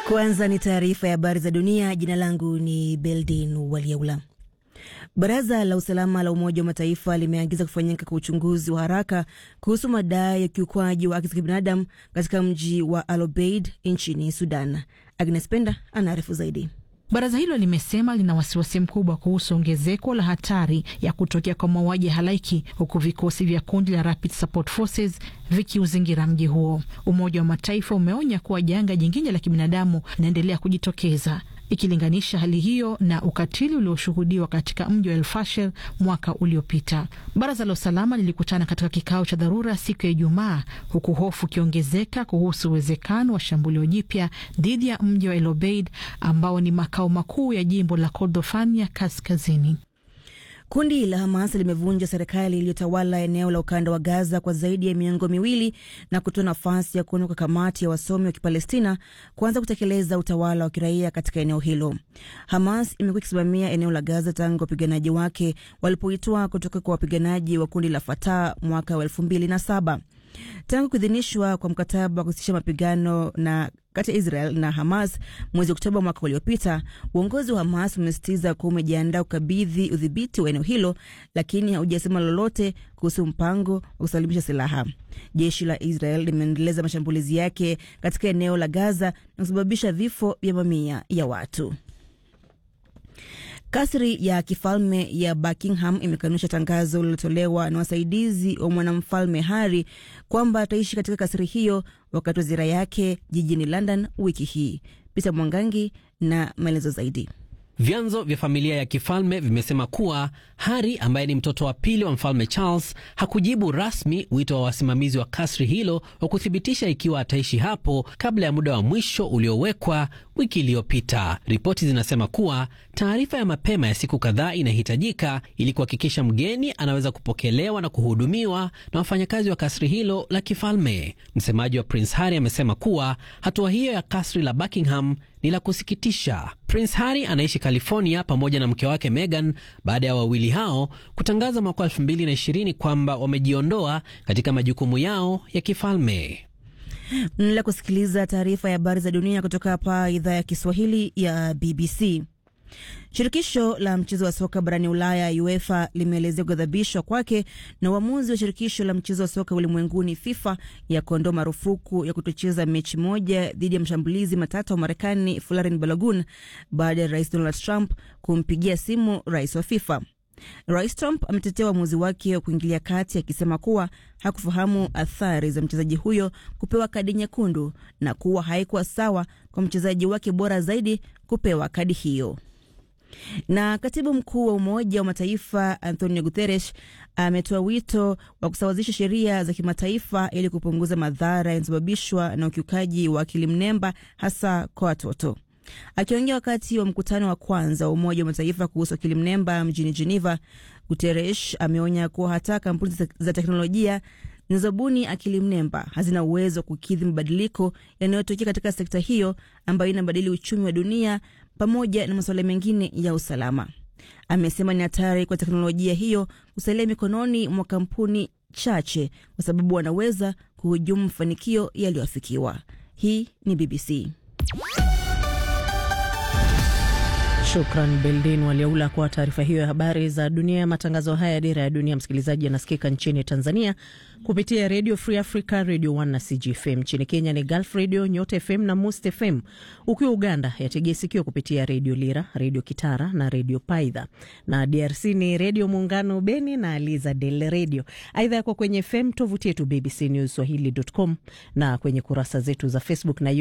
Kwanza ni taarifa ya habari za dunia. Jina langu ni Beldin Waliaula. Baraza la usalama la Umoja wa Mataifa limeagiza kufanyika kwa uchunguzi wa haraka kuhusu madai ya ukiukwaji wa haki za kibinadamu katika mji wa Al Obeid nchini Sudan. Agnes Penda anaarifu zaidi. Baraza hilo limesema lina wasiwasi mkubwa kuhusu ongezeko la hatari ya kutokea kwa mauaji ya halaiki huku vikosi vya kundi la Rapid Support Forces vikiuzingira mji huo. Umoja wa Mataifa umeonya kuwa janga jingine la kibinadamu linaendelea kujitokeza ikilinganisha hali hiyo na ukatili ulioshuhudiwa katika mji wa El Fasher mwaka uliopita. Baraza la usalama lilikutana katika kikao cha dharura siku ya Ijumaa, huku hofu ikiongezeka kuhusu uwezekano wa shambulio jipya dhidi ya mji wa El Obeid ambao ni makao makuu ya jimbo la Kordofan ya kaskazini. Kundi la Hamas limevunja serikali iliyotawala eneo la ukanda wa Gaza kwa zaidi ya miongo miwili na kutoa nafasi ya kuundwa kwa kamati ya wasomi wa Kipalestina kuanza kutekeleza utawala wa kiraia katika eneo hilo. Hamas imekuwa ikisimamia eneo la Gaza tangu wapiganaji wake walipoitwa kutoka kwa wapiganaji wa kundi la Fatah mwaka wa elfu mbili na saba. Tangu kuidhinishwa kwa mkataba wa kusitisha mapigano na kati ya Israel na Hamas mwezi Oktoba mwaka uliopita, uongozi wa Hamas umesisitiza kuwa umejiandaa kukabidhi udhibiti wa eneo hilo, lakini haujasema lolote kuhusu mpango wa kusalimisha silaha. Jeshi la Israel limeendeleza mashambulizi yake katika eneo la Gaza na kusababisha vifo vya mamia ya watu. Kasri ya kifalme ya Buckingham imekanusha tangazo lililotolewa na wasaidizi wa mwanamfalme Harry kwamba ataishi katika kasri hiyo wakati wa ziara yake jijini London wiki hii. Peter Mwangangi na maelezo zaidi. Vyanzo vya familia ya kifalme vimesema kuwa Harry ambaye ni mtoto wa pili wa mfalme Charles hakujibu rasmi wito wa wasimamizi wa kasri hilo wa kuthibitisha ikiwa ataishi hapo kabla ya muda wa mwisho uliowekwa wiki iliyopita. Ripoti zinasema kuwa taarifa ya mapema ya siku kadhaa inahitajika ili kuhakikisha mgeni anaweza kupokelewa na kuhudumiwa na wafanyakazi wa kasri hilo la kifalme. Msemaji wa Prince Harry amesema kuwa hatua hiyo ya kasri la Buckingham ni la kusikitisha. Prince Harry anaishi California pamoja na mke wake Meghan baada ya wawili hao kutangaza mwaka 2020 kwamba wamejiondoa katika majukumu yao ya kifalme. Mnaendelea kusikiliza taarifa ya habari za dunia kutoka hapa idhaa ya Kiswahili ya BBC. Shirikisho la mchezo wa soka barani Ulaya, UEFA, limeelezea kughadhabishwa kwake na uamuzi wa shirikisho la mchezo wa soka ulimwenguni, FIFA, ya kuondoa marufuku ya kutocheza mechi moja dhidi ya mshambulizi matata wa Marekani Folarin Balogun baada ya rais Donald Trump kumpigia simu rais wa FIFA. Rais Trump ametetea uamuzi wake wa kuingilia kati akisema kuwa hakufahamu athari za mchezaji huyo kupewa kadi nyekundu na kuwa haikuwa sawa kwa mchezaji wake bora zaidi kupewa kadi hiyo. Na katibu mkuu wa Umoja wa Mataifa Antonio Guterres ametoa wito wa kusawazisha sheria za kimataifa ili kupunguza madhara yanayosababishwa na ukiukaji wa akili mnemba hasa kwa watoto. Akiongea wakati wa mkutano wa kwanza wa Umoja wa Mataifa kuhusu akili mnemba mjini Geneva, Guterres ameonya kuwa hata kampuni za teknolojia zinazobuni akili mnemba hazina uwezo wa kukidhi mabadiliko yanayotokea katika sekta hiyo ambayo inabadili uchumi wa dunia pamoja na masuala mengine ya usalama. Amesema ni hatari kwa teknolojia hiyo kusalia mikononi mwa kampuni chache kwa sababu wanaweza kuhujumu mafanikio yaliyoafikiwa. Hii ni BBC. Shukran Beldin Waliaula kwa taarifa hiyo ya habari za dunia. Matangazo haya ya Dira ya Dunia, msikilizaji, yanasikika nchini Tanzania kupitia Radio Free Africa, Radio 1 na CGFM. Nchini Kenya ni Gulf Radio, Nyota FM na Must FM. Ukiwa Uganda yategea sikio kupitia Radio Lira, Radio Kitara na Radio Paidha, na DRC ni Radio Muungano Beni na Aliza Del Radio. Aidha yako kwenye FM, tovuti yetu BBC News Swahili.com na kwenye kurasa zetu za Facebook na